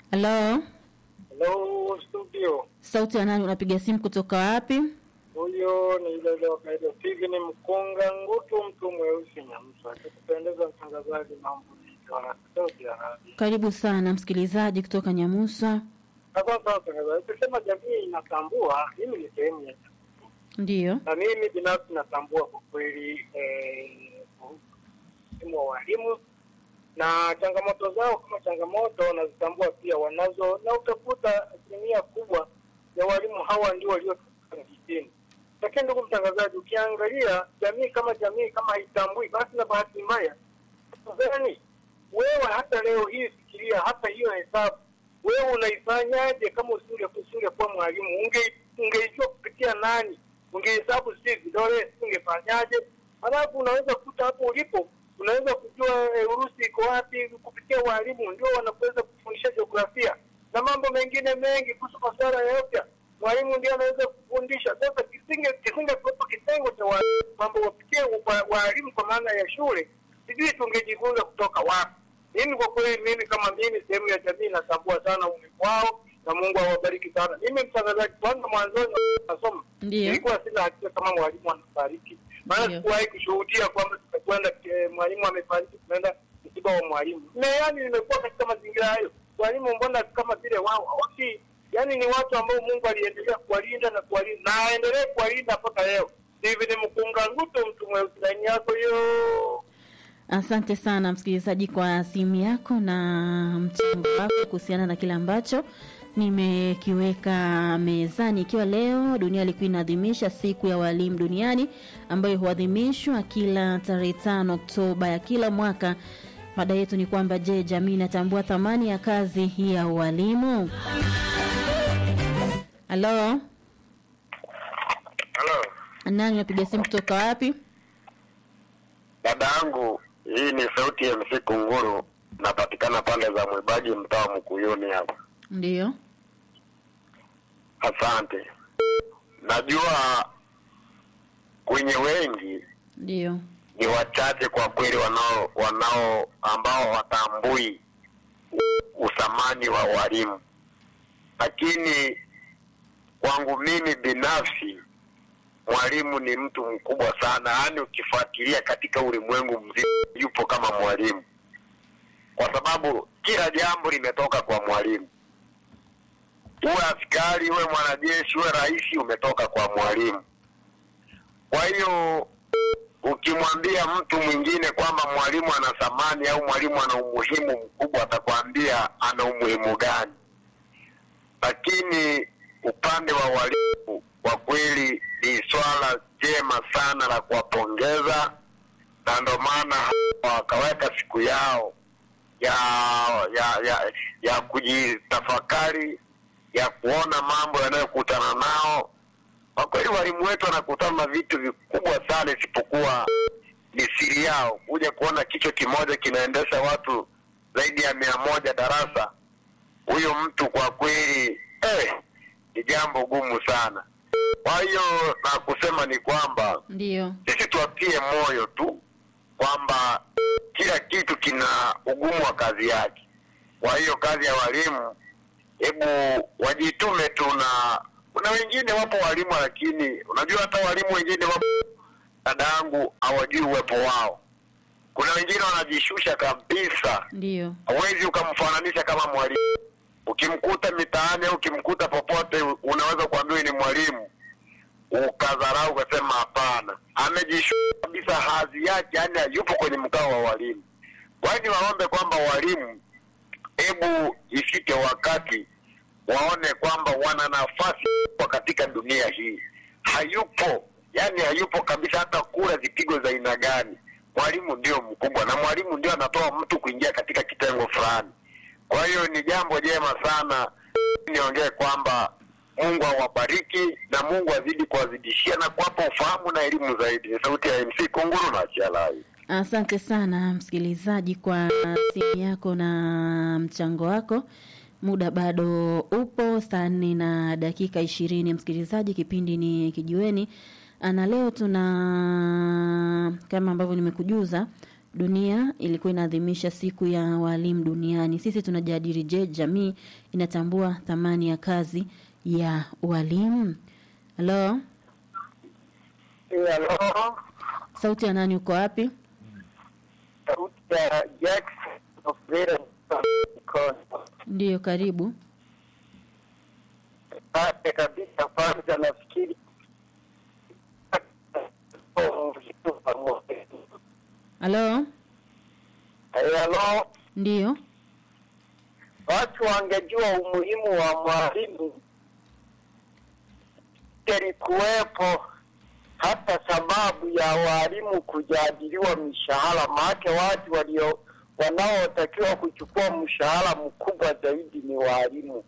Halo, Hello studio, sauti ya nani? Unapiga simu kutoka wapi? huyo ni ile wa kaida Steven Mkunga Ngutu, mtu mweusi Nyamsa. Akikupendeza mtangazaji, mambo ni wana sauti ya radio. Karibu sana msikilizaji kutoka Nyamusa. Asante sana mtangazaji. Ukisema jamii inatambua, mimi ni sehemu ya Ndiyo, na mimi binafsi natambua kwa kweli eh, umuhimu wa walimu na changamoto zao kama changamoto nazitambua pia wanazo, na utakuta asilimia kubwa ya walimu hawa ndio waliotoka vijijini. Lakini ndugu mtangazaji, ukiangalia jamii kama jamii kama haitambui, basi na bahati mbaya gani wewe hata leo hii fikiria, hata hiyo hesabu wewe unaifanyaje kama usinge usingekuwa mwalimu? Unge ungeijua kupitia nani? Ungehesabu si vidole, ungefanyaje? Halafu unaweza kukuta hapo ulipo, unaweza kujua e, Urusi iko wapi kupitia walimu, ndio wanakuweza kufundisha jiografia na mambo mengine mengi kuhusu masuala ya afya. Mwalimu ndio anaweza kufundisha. Sasa kisinge kisinge kuwepo kitengo cha wa- mambo wapitie wa- walimu kwa maana ya shule, sijui tungejifunza kutoka wapi. Mimi kwa kweli, mimi kama mimi sehemu ya jamii natambua sana umuhimu wao na Mungu awabariki sana. Mimi mtangazaji, kwanza mwanzoni nasoma Ndiyo. nilikuwa sina hakika kama mwalimu anafariki, maana Ndiyo. sikuwahi kushuhudia kwamba tumekwenda eh, mwalimu amefariki, tunaenda msiba wa mwalimu. Na yani nimekuwa katika mazingira hayo, walimu mbona kama vile wao hawaki, yani ni watu ambao Mungu aliendelea kuwalinda na kuwalinda na aendelee kuwalinda mpaka leo. Hivi ni mkunga nguto, mtu mweusi, laini yako hiyo. asante sana msikilizaji kwa simu yako na mchango wako kuhusiana na kile ambacho nimekiweka mezani, ikiwa leo dunia ilikuwa inaadhimisha siku ya walimu duniani ambayo huadhimishwa kila tarehe tano Oktoba ya kila mwaka. Mada yetu ni kwamba, je, jamii inatambua thamani ya kazi hii ya ualimu? Halo, Halo, nani unapiga simu kutoka wapi? dada yangu, hii ni sauti ya MC Kunguru, napatikana pande za Mwibaji, mtaa wa Mkuyuni hapa. Ndiyo, Asante. Najua kwenye wengi ndiyo, ni wachache kwa kweli wanao wanao ambao watambui uthamani wa walimu, lakini kwangu mimi binafsi mwalimu ni mtu mkubwa sana, yaani ukifuatilia katika ulimwengu mzima yupo kama mwalimu, kwa sababu kila jambo limetoka kwa mwalimu. Uwe askari, uwe mwanajeshi, uwe rais, umetoka kwa mwalimu. Kwa hiyo ukimwambia mtu mwingine kwamba mwalimu ana thamani au mwalimu ana umuhimu mkubwa, atakwambia ana umuhimu gani. Lakini upande wa walimu kwa kweli ni swala jema sana la kuwapongeza, na ndo maana wakaweka siku yao ya ya ya, ya kujitafakari, ya kuona mambo yanayokutana nao. Kwa kweli walimu wetu wanakutana na vitu vikubwa sana, isipokuwa ni siri yao. Kuja kuona kichwa kimoja kinaendesha watu zaidi ya mia moja darasa, huyo mtu kwa kweli eh, ni jambo gumu sana. Kwa hiyo na kusema ni kwamba ndiyo, sisi tuwatie moyo tu kwamba kila kitu kina ugumu wa kazi yake. Kwa hiyo kazi ya walimu, hebu wajitume tu, na kuna wengine wapo walimu, lakini unajua hata walimu wengine wapo, dada yangu, hawajui uwepo wao. Kuna wengine wanajishusha kabisa, ndiyo, hawezi ukamfananisha kama mwalimu. Ukimkuta mitaani au ukimkuta popote, unaweza kuambiwa ni mwalimu, ukadharau ukasema hapana, amejishusha kabisa hadhi yake, yani hayupo kwenye mkao wa walimu. Kwa hiyo niwaombe kwamba walimu, hebu ifike wakati waone kwamba wana nafasi kubwa katika dunia hii. Hayupo, yani hayupo kabisa, hata kura zipigwe za aina gani, mwalimu ndio mkubwa, na mwalimu ndio anatoa mtu kuingia katika kitengo fulani. Kwa hiyo ni jambo jema sana, niongee kwamba Mungu awabariki na Mungu azidi kuwazidishia na kuwapa ufahamu na elimu zaidi. Ni sauti ya MC Kunguru na Chialai. asante sana msikilizaji kwa simu yako na mchango wako. Muda bado upo saa nne na dakika ishirini. Msikilizaji, kipindi ni Kijiweni na leo tuna kama ambavyo nimekujuza dunia ilikuwa inaadhimisha siku ya walimu duniani. Sisi tunajadili, je, jamii inatambua thamani ya kazi ya walimu? Halo, Halo, sauti ya nani? Uko wapi? sauti ya Jackson of Vera Mkono. Ndiyo, karibu. Pate kabisa, kwanza nafikiri Halo, Halo, ndiyo. watu wangejua umuhimu wa mwalimu, ilikuwepo hata sababu ya walimu kujadiliwa mishahara, maake watu walio wanaotakiwa kuchukua mshahara mkubwa zaidi ni walimu,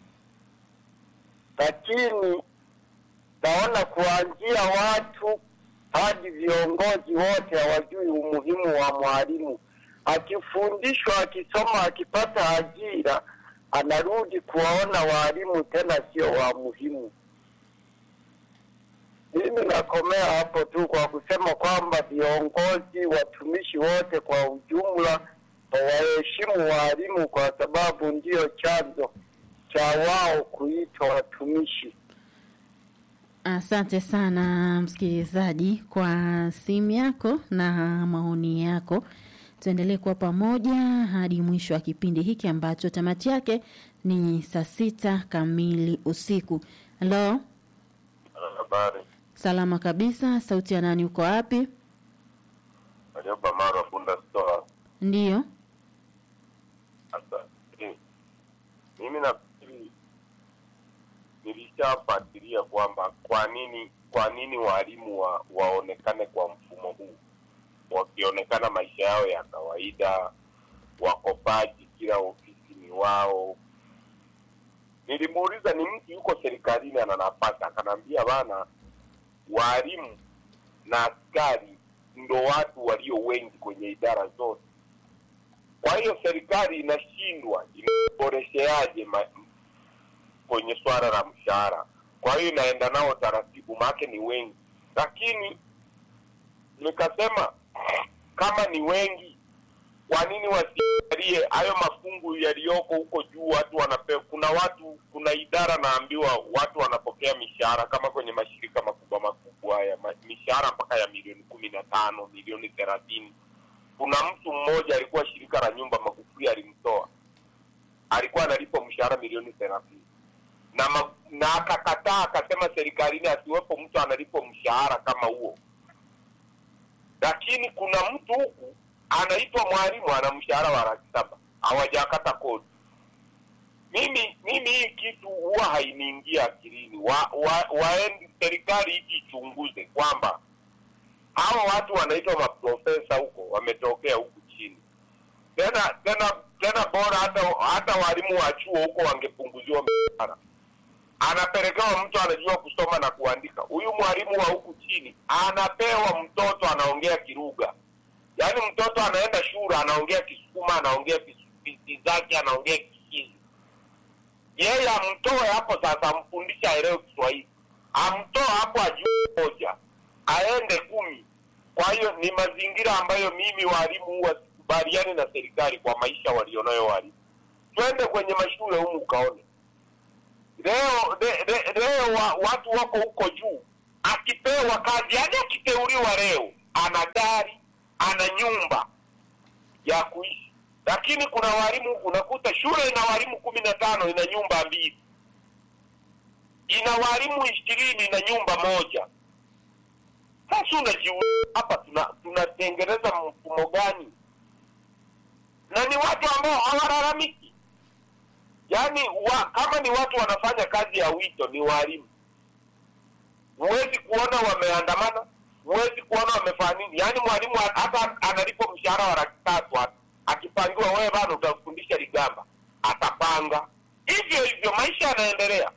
lakini naona kuanzia watu hadi viongozi wote hawajui umuhimu wa mwalimu. Akifundishwa, akisoma, akipata ajira, anarudi kuwaona walimu tena sio wa muhimu. Mimi nakomea hapo tu kwa kusema kwamba viongozi, watumishi wote kwa ujumla wawaheshimu walimu, kwa sababu ndiyo chanzo cha wao kuitwa watumishi. Asante sana msikilizaji kwa simu yako na maoni yako. Tuendelee kuwa pamoja hadi mwisho wa kipindi hiki ambacho tamati yake ni saa sita kamili usiku. Halo, Habari. salama kabisa. Sauti ya nani? Uko wapi? Warioba Marwa Bunda Store. Ndiyo. Sasa eh, mimi nafikiri nilishafuatilia kwamba kwa nini kwa nini walimu wa, waonekane kwa mfumo huu, wakionekana maisha yao ya kawaida, wakopaji, kila ofisi ni wao. Nilimuuliza, ni mtu yuko serikalini ana nafasi, akanaambia bana, walimu na askari ndo watu walio wengi kwenye idara zote. Kwa hiyo serikali inashindwa inaboresheaje ma- kwenye swala la mshahara. Kwa hiyo inaenda nao taratibu, maake ni wengi, lakini nikasema kama ni wengi, kwa nini wasiangalie hayo mafungu yaliyoko huko juu? Watu wanapewa, kuna watu, kuna idara naambiwa watu wanapokea mishahara kama kwenye mashirika makubwa makubwa haya ma- mishahara mpaka ya milioni kumi na tano milioni thelathini kuna mtu mmoja alikuwa shirika la nyumba Magufuli alimtoa, alikuwa analipwa mshahara milioni thelathini na ma, na akakataa akasema serikalini asiwepo mtu analipwa mshahara kama huo. Lakini kuna mtu huku anaitwa mwalimu ana mshahara wa laki saba hawajakata kodi. Mimi mimi hii kitu huwa hainiingia akilini. Wa, wa, waendi serikali iji ichunguze kwamba hawa watu wanaitwa maprofesa huko wametokea huku chini tena tena tena bora hata hata walimu wa chuo huko wangepunguziwa mishahara anapelekewa mtu anajua kusoma na kuandika huyu mwalimu wa huku chini anapewa mtoto anaongea kiruga yaani mtoto anaenda shule anaongea kisukuma anaongea kisubisi zake anaongea kisizi yeye amtoe hapo sasa amfundishe aelewe kiswahili amtoe hapo ajue moja aende kumi. Kwa hiyo ni mazingira ambayo mimi walimu huwa sikubaliani na serikali kwa maisha walionayo walimu. Twende kwenye mashule humu ukaone leo le, le, leo wa, watu wako huko juu, akipewa kazi, yaani akiteuliwa leo, ana gari, ana nyumba ya kuishi, lakini kuna walimu unakuta shule ina walimu kumi na tano ina nyumba mbili, ina walimu ishirini na nyumba moja. Sasa unajiuliza hapa tuna tunatengeneza mfumo gani? Na ni watu ambao hawalalamiki, yaani wa, kama ni watu wanafanya kazi ya wito, ni walimu. Huwezi kuona wameandamana, huwezi kuona wamefanya nini. Yaani mwalimu hata analipwa mshahara wa laki tatu hata akipangiwa, wewe bana utafundisha Ligamba, atapanga hivyo hivyo, maisha yanaendelea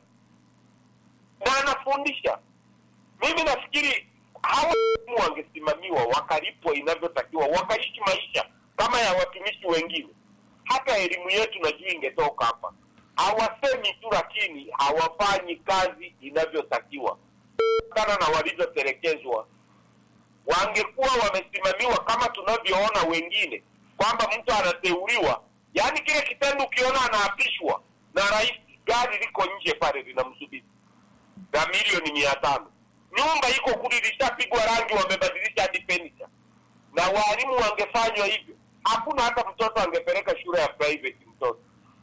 na anafundisha. Mimi nafikiri hawa wangesimamiwa wakalipwa inavyotakiwa, wakaishi maisha kama ya watumishi wengine. Hata elimu yetu najua ingetoka hapa. Hawasemi tu, lakini hawafanyi kazi inavyotakiwa kutokana na walivyotelekezwa. wangekuwa wamesimamiwa kama tunavyoona wengine, kwamba mtu anateuliwa, yaani kile kitendo ukiona anaapishwa na rais, gari liko nje pale linamsubiri na milioni mia tano nyumba iko kuli lishapigwa rangi, wamebadilisha hadi furniture. Na walimu wangefanywa hivyo, hakuna hata mtoto angepeleka shule ya private mtoto.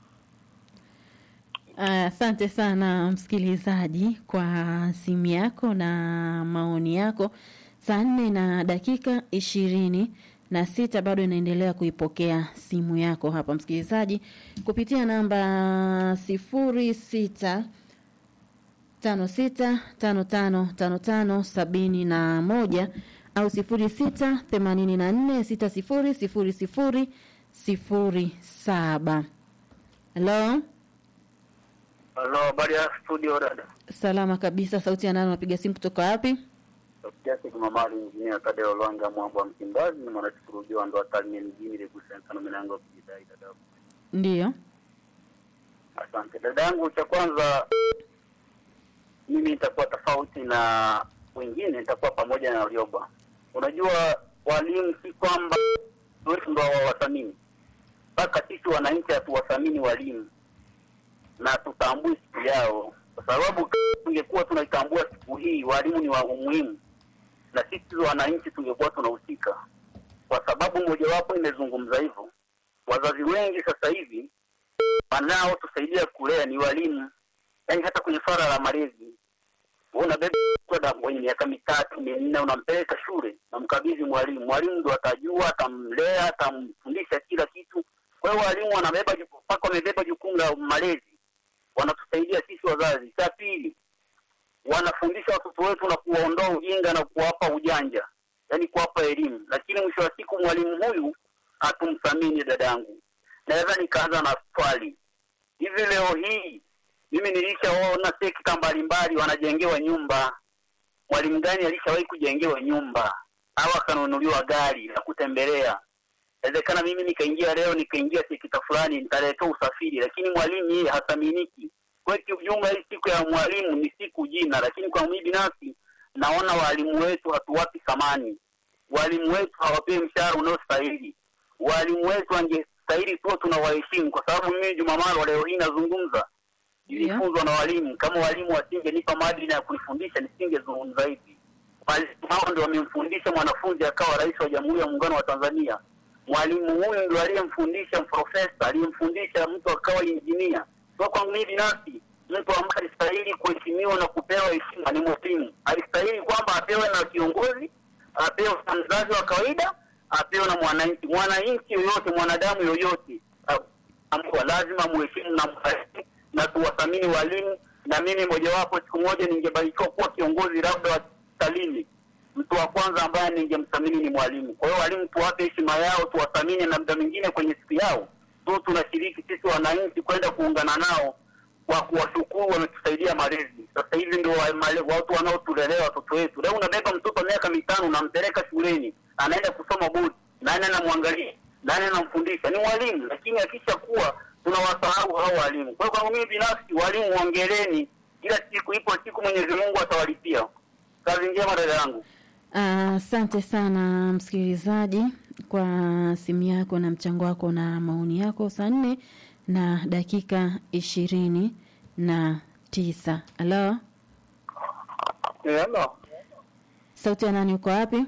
Asante sana msikilizaji kwa simu yako na maoni yako. Saa nne na dakika ishirini na sita bado inaendelea kuipokea simu yako hapa msikilizaji kupitia namba sifuri sita tano sita tano tano tano tano sabini na moja au sifuri sita themanini na nne sita sifuri sifuri sifuri sifuri saba. Halo, Halo, habari ya studio dada. salama kabisa. Sauti ya nani? Unapiga simu kutoka wapi? Kiasi Kimamali injinia Tadeo Lwanga Mwamba wa Msimbazi ni mwanashukurujua ndo Tarime mjini Legusa Nsano milango ya kujidai dada. Ndiyo. Asante dada yangu, cha kwanza mimi nitakuwa tofauti na wengine, nitakuwa pamoja na Rioba. Unajua walimu si kwamba wetu ndo hawawathamini, mpaka sisi wananchi hatuwathamini walimu na tutambui siku yao, kwa sababu kama tungekuwa tunaitambua siku hii, walimu ni wa umuhimu, na sisi wananchi tungekuwa tunahusika, kwa sababu mojawapo imezungumza hivyo. Wazazi wengi sasa hivi wanaotusaidia kulea ni walimu, yaani hata kwenye swala la malezi wewe unabeba mtoto mwenye miaka mitatu minne, unampeleka shule, namkabidhi mwalimu. Mwalimu ndo atajua, atamlea, atamfundisha kila kitu. Kwa hiyo walimu wanabeba juku- mpaka wamebeba jukumu la malezi, wanatusaidia sisi wazazi. Cha pili, wanafundisha watoto wetu na kuwaondoa ujinga na kuwapa ujanja, yaani kuwapa elimu, lakini mwisho wa siku mwalimu huyu hatumthamini. Dadangu, naweza nikaanza na swali hivi, leo hii mimi nilishaona sekta mbalimbali wanajengewa nyumba. Mwalimu gani alishawahi kujengewa nyumba au akanunuliwa gari la kutembelea? Inawezekana mimi nikaingia leo nikaingia sekta fulani nitaletea usafiri, lakini mwalimu yeye hathaminiki. Kwa hiyo kiujumla, hii siku ya mwalimu ni siku jina, lakini kwa mimi binafsi naona walimu wetu hatuwapi thamani. Walimu wetu hawapewi mshahara unaostahili. Walimu wetu wangestahili tuwa tunawaheshimu, kwa sababu mimi Jumamaro leo hii nazungumza nilifunzwa na walimu. Kama walimu wasingenipa maadili ya kunifundisha nisingezungumza hivi. Walimu hao ndio wamemfundisha mwanafunzi akawa rais wa Jamhuri ya Muungano wa Tanzania. Mwalimu huyu ndio aliyemfundisha profesa, aliyemfundisha mtu akawa injinia. Kwa kwangu mimi binafsi, mtu ambaye alistahili kuheshimiwa na kupewa heshima ni mwalimu. Alistahili kwamba apewe na kiongozi, apewe na mzazi wa kawaida, apewe na mwananchi. Mwananchi yoyote, mwanadamu yoyote ambao lazima muheshimu na mheshimu na tuwathamini walimu. Na mimi mojawapo, siku moja ningebarikiwa kuwa kiongozi labda wa Talini, mtu wa kwanza ambaye ningemthamini ni mwalimu. Kwa hiyo walimu tuwape heshima yao, tuwathamini, na muda mwingine kwenye siku yao tu tunashiriki sisi wananchi kwenda kuungana nao kwa kuwashukuru, wametusaidia malezi. Sasa hivi ndio wa- male- watu wanaotulelea watoto wetu. Leo unabeba mtoto miaka mitano, unampeleka shuleni, anaenda kusoma bodi, nani anamwangalia, nani anamfundisha? Ni mwalimu. Lakini akisha kuwa tunawasahau hao walimu. Kwa hiyo kwangu mimi binafsi, walimu ongeleni, kila siku ipo siku Mwenyezi Mungu atawalipia. Kazi njema dada yangu. Asante sana msikilizaji kwa simu yako na mchango wako na maoni yako. Saa nne na dakika ishirini na tisa. Halo, Hello. sauti ya nani? Uko wapi?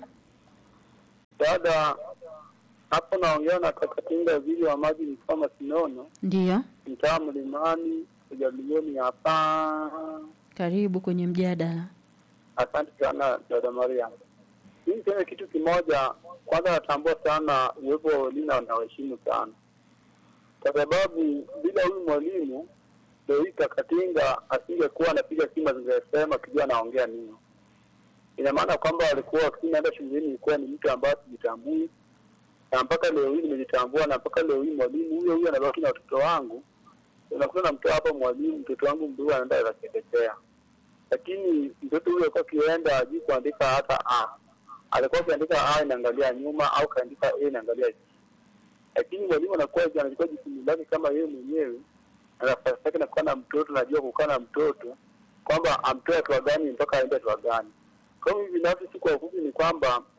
Dada, hapo naongea na Kakatinga vile wa maji mfama Sinono, Ndiyo, mtaa Mlimani, kujadilioni hapa. karibu kwenye mjadala. Asante sana dada Maria. Mimi niseme kitu kimoja. Kwanza natambua sana uwepo wa walimu na nawaheshimu sana, kwa sababu bila huyu mwalimu leo hii Kakatinga asingekuwa anapiga simu zingesema akijua anaongea nini. Ina maana kwamba walikuwa wakati naenda shuleni ilikuwa ni mtu ambaye sijitambui, na mpaka leo hii nimejitambua, na mpaka leo hii mwalimu huyo huyo anabaki na watoto wangu. Unakuta namtoa hapa mwalimu, mtoto wangu mdogo anaenda akachekechea lakini mtoto huyo alikuwa akienda hajui kuandika hata a alikuwa akiandika a inaangalia nyuma au kaandika a inaangalia chini lakini mwalimu anakuwa anachukua jukumu lake kama yeye mwenyewe na nafasi yake nakuwa na mtoto najua kukaa na mtoto kwamba amtoe hatua gani mpaka aende hatua gani kwa hiyo mimi binafsi si kwa ufupi ni kwamba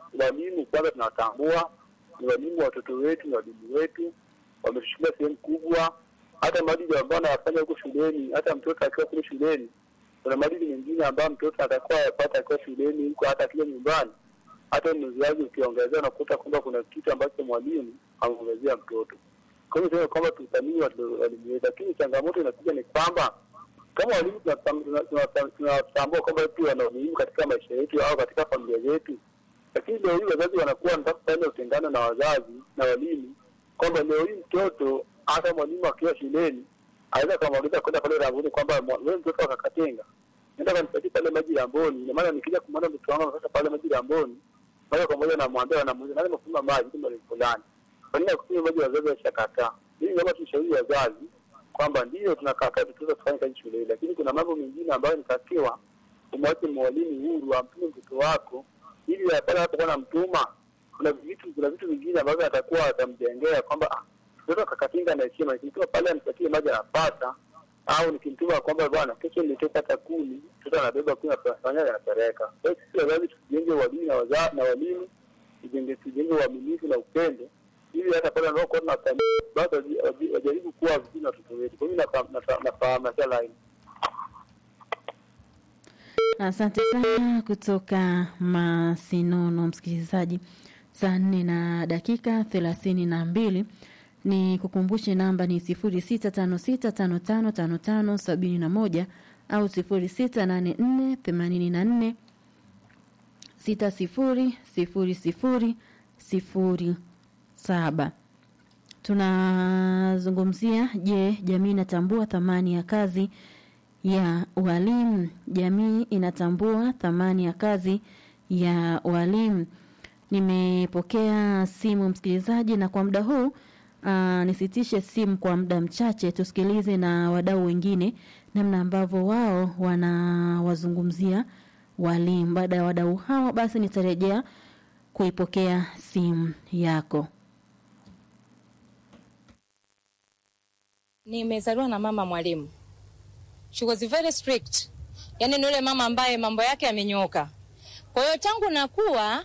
walimu kwanza tunawatambua, ni walimu wa watoto wetu, ni walimu wetu, wametushikilia sehemu kubwa. Hata maadili ambayo anayafanya huko shuleni, hata mtoto akiwa kule shuleni, kuna maadili mengine ambayo mtoto atakuwa yapata akiwa shuleni huko, hata akiwa nyumbani, hata mzazi ukiongezea, unakuta kwamba kuna kitu ambacho mwalimu ameongezea mtoto. Kwa hiyo sema kwamba tuthamini watu- walimu wetu, lakini changamoto inakuja ni kwamba kama walimu tunatam- tuna- tuna- tunatambua kwamba pia wana umuhimu katika maisha yetu au katika familia zetu, lakini leo hii wazazi wanakuwa wanataka kufanya utengano na wazazi na walimu, kwamba leo hii mtoto hata mwalimu akiwa shuleni aweza akamwagiza kwenda pale Ramboni kwamba mwa- wewe mtoto akakatenga nenda kanipatie pale maji Ramboni. Ina maana nikija kumwona mtoto wangu anatoka pale maji Ramboni, moja kwa moja namwambia, wanamuuliza nani amefunga maji kama ni fulani, kwa nini akunywa maji wazazi washakataa? Mimi naomba tushauri wazazi kwamba ndio tunakataa tutuweza kufanya kazi shuleni, lakini kuna mambo mengine ambayo nitakiwa umwache mwalimu huru, amtume mtoto wako ili pale anapokuwa namtuma, kuna vitu kuna vitu vingine ambavyo atakuwa atamjengea kwamba ah, mtoto akakatinga na heshima, nikimtuma pale anipatie maji anapata, au nikimtuma kwamba bwana, kesho nilitoka hata kumi, mtoto anabeba kumi anafanya anapeleka. Kwa hiyo sisi wazazi tujenge walimu na waza na walimu, tujenge tujenge uaminifu na upendo ili hata pale anaokuwa tunathamini basi waji- waji- wajaribu kuwa vizuri na watoto wetu. Kwa hiyo nafahamu nafahamu- nafahamu nasha line Asante sana kutoka Masinono, msikilizaji. Saa nne na dakika thelathini na mbili ni kukumbushe namba ni sifuri sita tano sita tano tano tano tano sabini na moja au sifuri sita nane nne themanini na nne sita sifuri sifuri sifuri sifuri saba. Tunazungumzia, je, jamii inatambua thamani ya kazi ya walimu? Jamii inatambua thamani ya kazi ya walimu? Nimepokea simu msikilizaji, na kwa muda huu aa, nisitishe simu kwa muda mchache, tusikilize na wadau wengine namna ambavyo wao wanawazungumzia walimu. Baada ya wadau hawa, basi nitarejea kuipokea simu yako. Nimezaliwa na mama mwalimu. She was very strict. Yaani ni yule mama ambaye mambo yake yamenyooka. Kwa hiyo tangu nakuwa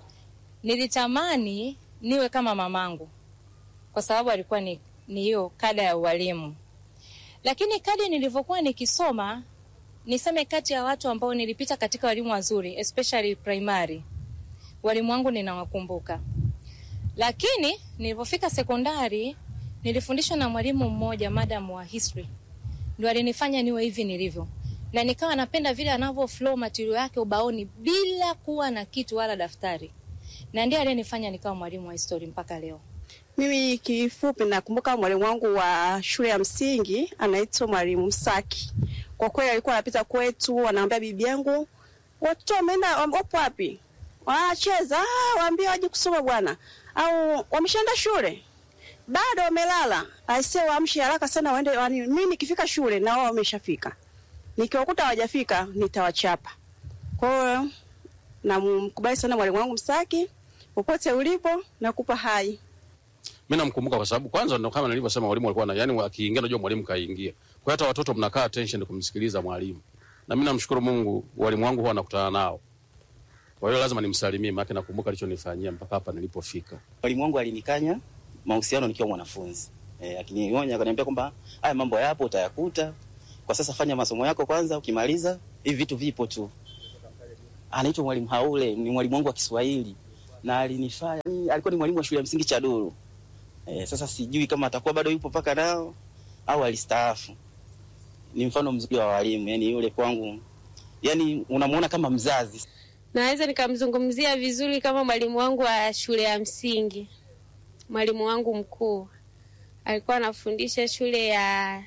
nilitamani niwe kama mamangu. Kwa sababu alikuwa ni ni hiyo kada ya ualimu. Lakini kadi nilivyokuwa nikisoma niseme kati ya watu ambao nilipita katika walimu wazuri especially primary. Walimu wangu ninawakumbuka. Lakini nilipofika sekondari nilifundishwa na mwalimu mmoja madam wa history ndio alinifanya niwe hivi nilivyo na nikawa napenda vile anavyo flow material yake ubaoni bila kuwa na kitu wala daftari na ndiye aliyenifanya nikawa mwalimu wa history mpaka leo Mimi kifupi nakumbuka mwalimu wangu wa shule ya msingi anaitwa mwalimu Msaki. Kwa kweli alikuwa anapita kwetu, anaambia bibi yangu, watoto wameenda wapo wapi? Wanacheza, ah, waambie waje kusoma bwana. Au wameshaenda shule? Bado wamelala. Aisee, waamshe haraka sana waende wani, mimi nikifika shule na wao wameshafika. Nikiwakuta hawajafika nitawachapa. Kwa hiyo namkubali sana mwalimu wangu Msaki. Popote ulipo nakupa hai. mi namkumbuka kwa sababu kwanza ndo kama nilivyosema mwalimu alikuwa na yani akiingia najua mwalimu kaingia kwa hiyo hata watoto mnakaa attention kumsikiliza mwalimu na mi namshukuru mungu walimu wangu huwa nakutana nao kwa hiyo lazima nimsalimie maake nakumbuka alichonifanyia mpaka hapa nilipofika mwalimu wangu alinikanya mahusiano nikiwa mwanafunzi e, akinionya akaniambia kwamba haya mambo yapo utayakuta kwa sasa fanya masomo yako kwanza ukimaliza hivi vitu vipo tu anaitwa mwalimu haule ni mwalimu wangu wa kiswahili na alinifanya alikuwa ni mwalimu wa shule ya msingi chaduru e, sasa sijui kama atakuwa bado yupo mpaka nao au alistaafu ni mfano mzuri wa walimu yani yule kwangu yani unamuona kama mzazi Naweza nikamzungumzia vizuri kama mwalimu wangu wa shule ya msingi. Mwalimu wangu mkuu alikuwa anafundisha shule ya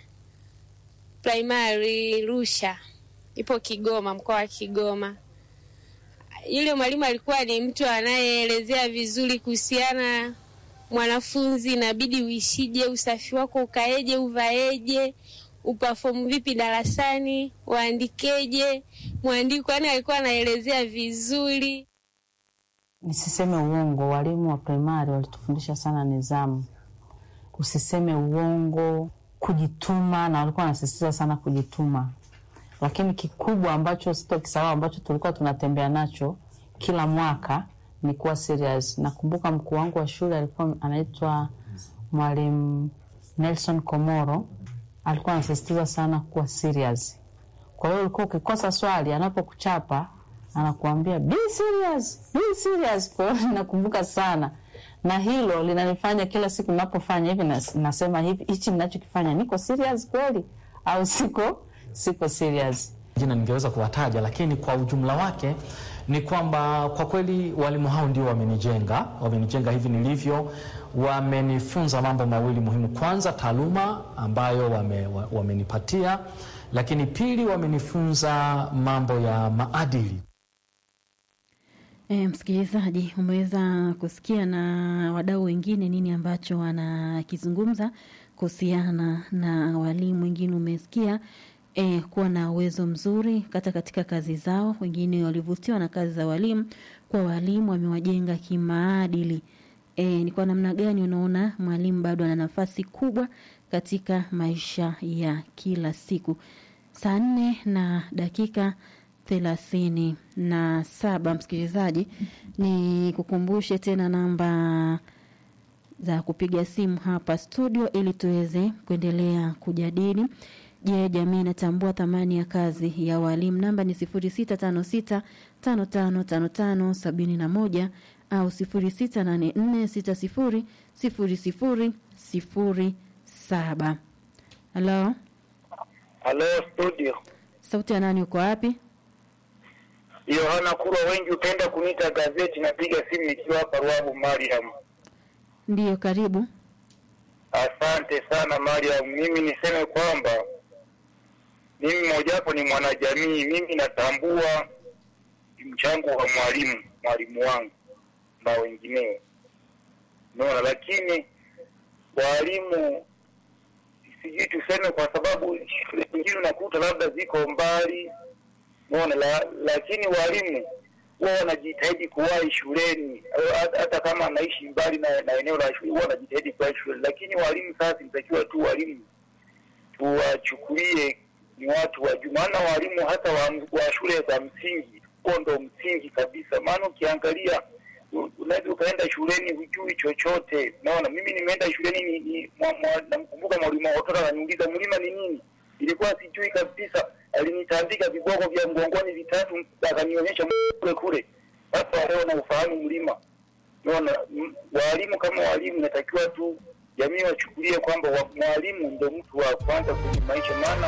primary Rusha, ipo Kigoma, mkoa wa Kigoma. Yule mwalimu alikuwa ni mtu anayeelezea vizuri kuhusiana mwanafunzi, inabidi uishije, usafi wako ukaeje, uvaeje, upafomu vipi darasani, uandikeje, mwandiko. Yani alikuwa anaelezea vizuri. Nisiseme uongo, walimu wa primari walitufundisha sana nidhamu, usiseme uongo, kujituma, na walikuwa wanasisitiza sana kujituma. Lakini kikubwa ambacho sitokisahau, ambacho tulikuwa tunatembea nacho kila mwaka ni kuwa serious. Nakumbuka mkuu wangu wa shule alikuwa anaitwa mwalimu Nelson Komoro, alikuwa anasisitiza sana kuwa serious. Kwa hiyo ulikuwa ukikosa swali, anapokuchapa anakuambia be serious, be serious. Kwa hiyo nakumbuka sana, na hilo linanifanya kila siku ninapofanya hivi nas, nasema hivi, hichi ninachokifanya niko serious kweli au siko siko serious? jina ningeweza kuwataja, lakini kwa ujumla wake ni kwamba kwa kweli walimu hao ndio wamenijenga, wamenijenga hivi nilivyo, wamenifunza mambo mawili muhimu. Kwanza taaluma ambayo wame, wa- wamenipatia, lakini pili wamenifunza mambo ya maadili. E, msikilizaji, umeweza kusikia na wadau wengine nini ambacho wanakizungumza kuhusiana na walimu. Wengine umesikia e, kuwa na uwezo mzuri hata katika kazi zao. Wengine walivutiwa na kazi za walimu, kwa walimu wamewajenga kimaadili. E, ni kwa namna gani unaona mwalimu bado ana nafasi kubwa katika maisha ya kila siku? Saa nne na dakika thelathini na saba msikilizaji, ni kukumbushe tena namba za kupiga simu hapa studio ili tuweze kuendelea kujadili. Je, jamii inatambua thamani ya kazi ya walimu? Namba ni sifuri sita tano sita tano tano tano tano sabini na moja au sifuri sita nane nne sita sifuri sifuri sifuri sifuri saba. Halo, Halo studio, sauti ya nani? Uko wapi? Yohana Kurwa, wengi hupenda kuniita gazeti. Napiga simu nikiwa hapa Ruabu, Mariam. Ndiyo, karibu. Asante sana Mariam. Mimi niseme kwamba mimi mojawapo ni mwanajamii. Mimi natambua mchango wa mwalimu, mwalimu wangu na wengineo, unaona. Lakini walimu sijui tuseme, kwa sababu shule zingine unakuta labda ziko mbali, unaona la, lakini walimu huwa wanajitahidi kuwahi shuleni, hata- hata kama anaishi mbali na, na eneo la shule, huwa wanajitahidi kuwahi shuleni. Lakini walimu sasa, inatakiwa tu walimu tuwachukulie ni watu wa juu, maana walimu hata wa, wa shule za msingi, huo ndo msingi kabisa. Maana ukiangalia u- unaweza ukaenda shuleni hujui chochote. Naona mimi nimeenda shuleni ni, ni, mwa, mwa, namkumbuka mwalimu wa watoto ananiuliza mlima ni nini, ilikuwa sijui kabisa. Alinitandika viboko vya mgongoni vitatu, akanionyesha kule kule. Sasa leo na ufahamu mlima. Naona m- walimu kama walimu, natakiwa tu jamii wachukulie kwamba wa- mwalimu ndo mtu wa kwanza kwenye maisha, maana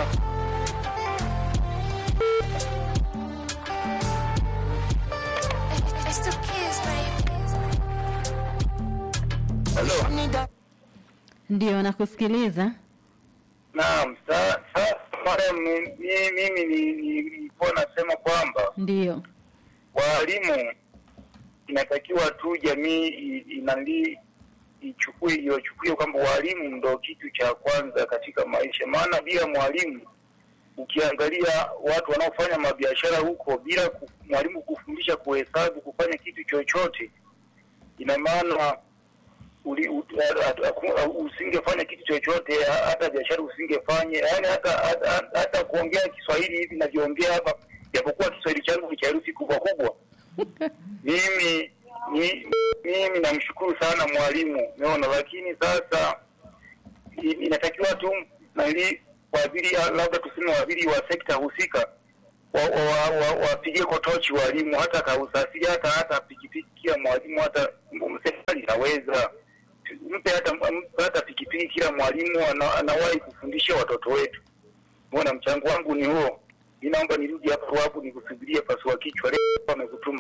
Ndiyo, nakusikiliza. Naam, sa- sasa mara mi- mi- mimi ni- ni- nilikuwa nasema kwamba Ndiyo, walimu inatakiwa tu jamii i- inali ichukue iwachukulie kwamba walimu ndo kitu cha kwanza katika maisha, maana bila mwalimu, ukiangalia watu wanaofanya mabiashara huko, bila ku- mwalimu kufundisha kuhesabu, kufanya kitu chochote, ina maana uli- u- a- a- a- usingefanya kitu chochote, ha- hata biashara usingefanya, yaani hata, hata, hata, hata kuongea Kiswahili hivi navyoongea hapa, japokuwa Kiswahili changu ni cha herufi kubwa kubwa mimi ni, mimi namshukuru sana mwalimu umeona, lakini sasa i- inatakiwa tu nali waadhiri labda tuseme waadhiri wa sekta husika wapigie wa, wa, wa, wapigie kotochi walimu, hata kausafiri hata hata pikipiki kila mwalimu, hata m- serikali inaweza mpe hata mpe hata pikipiki kila mwalimu ana, anawahi kufundisha watoto wetu. Mbona mchango wangu ni huo. Mi naomba nirudi hapa Ruabu nikusubirie pasua kichwa leo amekutuma.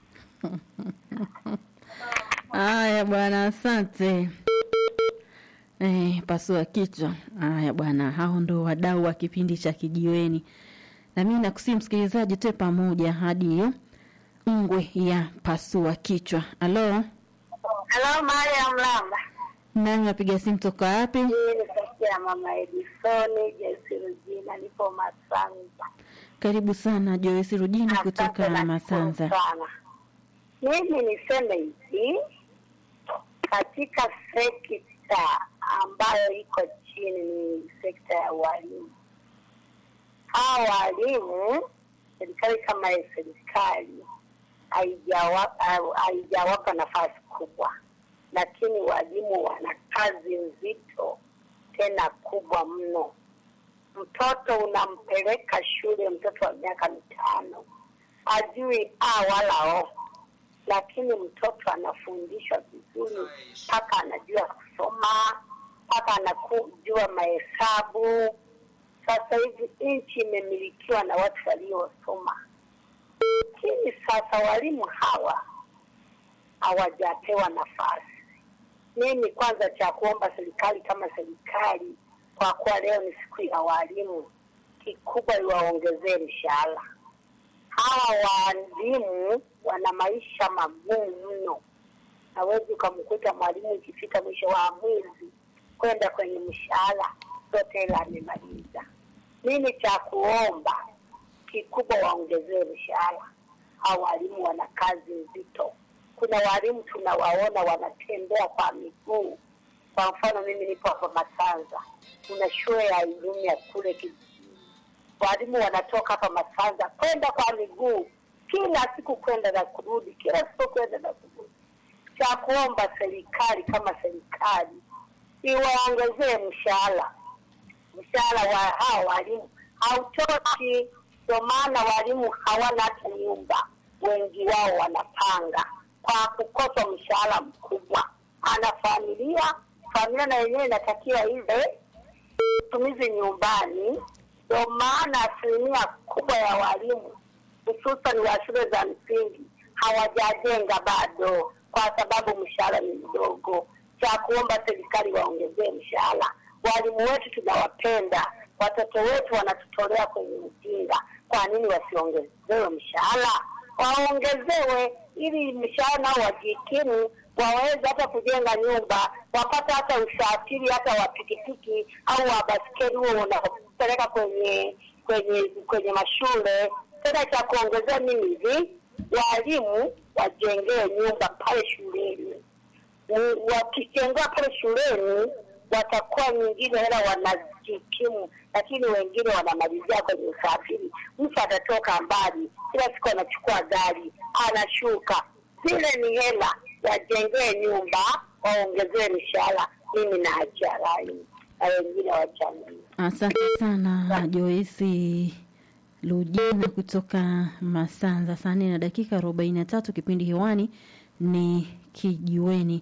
haya bwana, asante. Eh, pasua kichwa. Haya bwana, hao ndo wadau wa kipindi cha Kijiweni, na mimi nakusii msikilizaji, tuwe pamoja hadi hiyo ngwe ya pasua kichwa. Halo, Halo, Mariam Lamba. nani napiga simu toka wapi? Hii ni sauti ya mama Edisoni Jesi Rujina, nipo Masanza. Karibu sana Joyce Rujina kutoka Asante, Masanza. nashukuru sana. Mimi niseme hivi, katika sekta ambayo iko chini ni sekta ya walimu. Hawa walimu, serikali kama ya serikali haijawa- ha- haijawapa nafasi kubwa, lakini walimu wana kazi nzito tena kubwa mno. Mtoto unampeleka shule, mtoto wa miaka mitano ajui a wala o, lakini mtoto anafundishwa vizuri mpaka anajua kusoma, mpaka anajua mahesabu. Sasa hivi nchi imemilikiwa na watu waliosoma, lakini sasa walimu hawa hawajapewa nafasi. Mimi kwanza cha kuomba serikali kama serikali, kwa kuwa leo ni siku ya walimu, kikubwa iwaongezee mshahara. Hawa walimu wana maisha magumu mno, hawezi ukamkuta mwalimu ikifika mwisho wa mwezi kwenda kwenye mshahara zote hela amemaliza. Mimi cha kuomba kikubwa waongezee mshahara. Hawa walimu wana kazi nzito. Kuna walimu tunawaona wanatembea kwa miguu. Kwa mfano mimi nipo hapa Masanza, kuna shule ya elimu ya kule kijijini. Walimu wanatoka hapa Masanza kwenda kwa miguu kila siku kwenda na kurudi, kila siku kwenda na kurudi. Cha kuomba serikali kama serikali iwaongezee mshahara mshahara wa hao walimu hautoki. Ndio maana walimu hawana hata nyumba, wengi wao wanapanga kwa kukosa mshahara mkubwa. Ana familia, familia na yenyewe inatakiwa ile tumizi nyumbani. Ndio maana asilimia kubwa ya walimu hususan wa shule za msingi hawajajenga bado, kwa sababu mshahara ni mdogo. Cha kuomba serikali waongezee mshahara. Walimu wetu tunawapenda, watoto wetu wanatutolea kwenye ujinga. Kwa nini wasiongezewe mshahara? Waongezewe ili mshahara nao wajikimu, waweze hata kujenga nyumba, wapate hata usafiri hata wa pikipiki au wa baskeli huo unapeleka kwenye kwenye kwenye mashule. Tena cha kuongezea mimi hivi, walimu wajengewe nyumba pale shuleni Ni- wakijengewa pale shuleni watakuwa nyingine hela wanajikimu, lakini wengine wanamalizia kwenye usafiri. Mtu atatoka mbali, kila siku anachukua gari, anashuka. Zile ni hela, wajengee nyumba, waongezee mishahara. Mimi naachia rai na wengine wachangie. Asante sana Joyce Lujina kutoka Masanza. Saa nne na dakika arobaini na tatu kipindi hewani ni Kijiweni,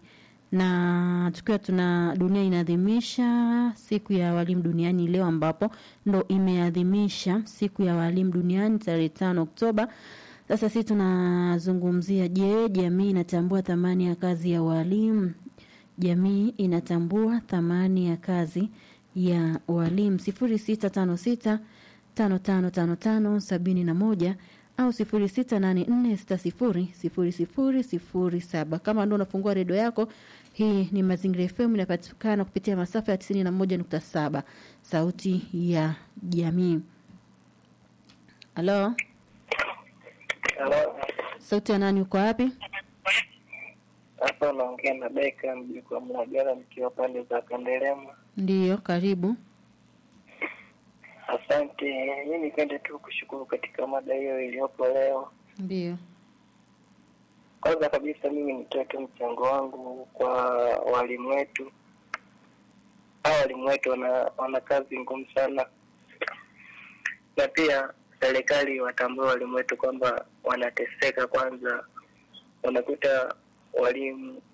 na tukiwa tuna dunia inaadhimisha siku ya walimu duniani leo, ambapo ndo imeadhimisha siku ya walimu duniani tarehe tano Oktoba. Sasa sisi tunazungumzia, je, jamii inatambua thamani ya kazi ya walimu? Jamii inatambua thamani ya kazi ya walimu sifuri sita tano sita tano tano tano tano sabini na moja au sifuri sita nane nne sita sifuri sifuri sifuri sifuri saba. Kama ndo unafungua redio yako, hii ni Mazingira FM inapatikana kupitia masafa ya tisini na moja nukta saba sauti ya jamii. Halo, sauti ya nani? Uko wapi? Hapa unaongea na Beka mjukuu wa Mlagala nikiwa pande za Kandelema. Ndiyo, karibu. Asante. Mi nipende tu kushukuru katika mada hiyo iliyopo leo. Ndiyo. Kwanza kabisa mimi nitoe tu mchango wangu kwa walimu wetu. Hawa walimu wetu wana, wana kazi ngumu sana, na pia serikali watambue walimu wetu kwamba wanateseka. Kwanza unakuta walimu